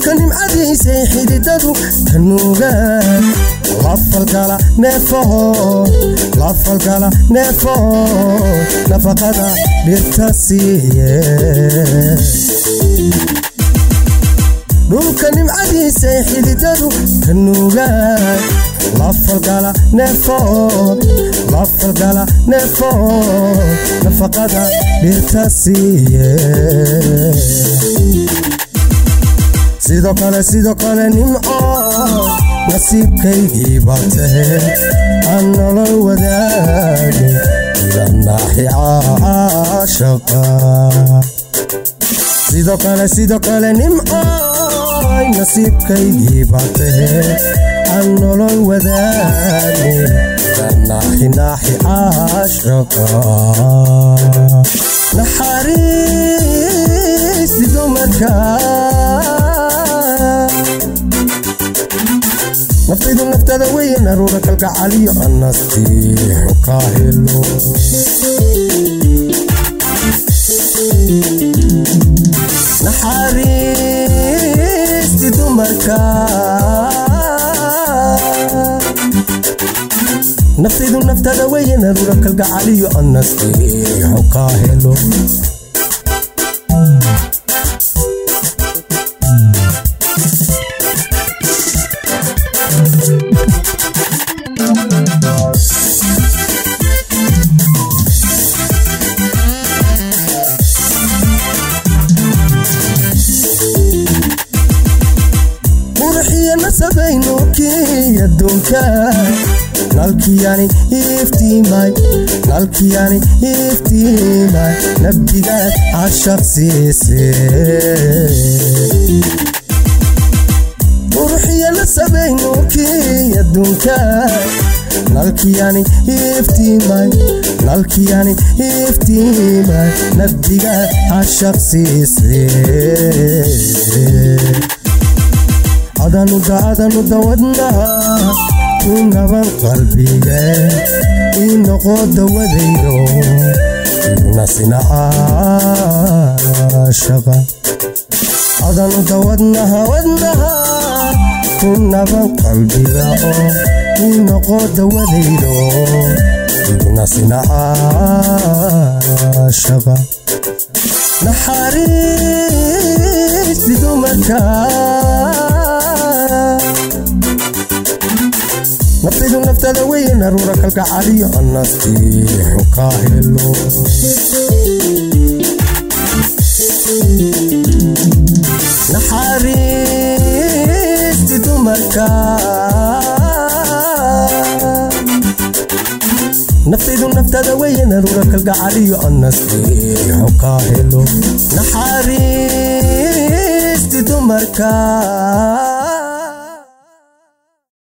dhulka nimcadiisay xididadu ka nuugaan lafalgala neefaho lafalgala neefaho nafaqada dhirta siiye dhulka nimcadiisay xididadu ka nuugaan lafalgala neefood lafalgala neefood nafaqada dhirta siiye sidoo kale sidoo kale nimco nasiibkaygii baa tahe aan nolol wadaage ilanaaxi caashaqa sidoo kale sidoo kale nimco nasiibkaygii baa tahe aan nolol wadaage ilanaaxi naaxi caashaqa naxariisti dumarka naftaydu naftada weeye naruura kalgacaliyo anastiixu ka helo naxariisti dumarka naftaydu naftada weeye naruura kalgacaliyo anastiixu ka helo nasabaynuukii aduunka nalkiyani iftiimay nalkiyani iftiimay nabdigaad cashaqsiise quruxiya nasabaynuukii aduunka nalkiyani iftiimay nalkiyani iftiimay nabdigaad cashaqsiise adanuda adanuda wadnaha ku naban qalbiga ii noqo dawadaydo nasina caashaqa adanuda wadnaha wadnaha ku naban qalbiga oo ii noqo dawadaydo nasina caashaqa naxariisti dumarka naftaydu naftada weeye naruura kalgacaliyo anastiixu ka helo naxariisti dumarka naftaydu naftada weeye naruura kalgacaliyo anastiixu ka helo naxariisti dumarka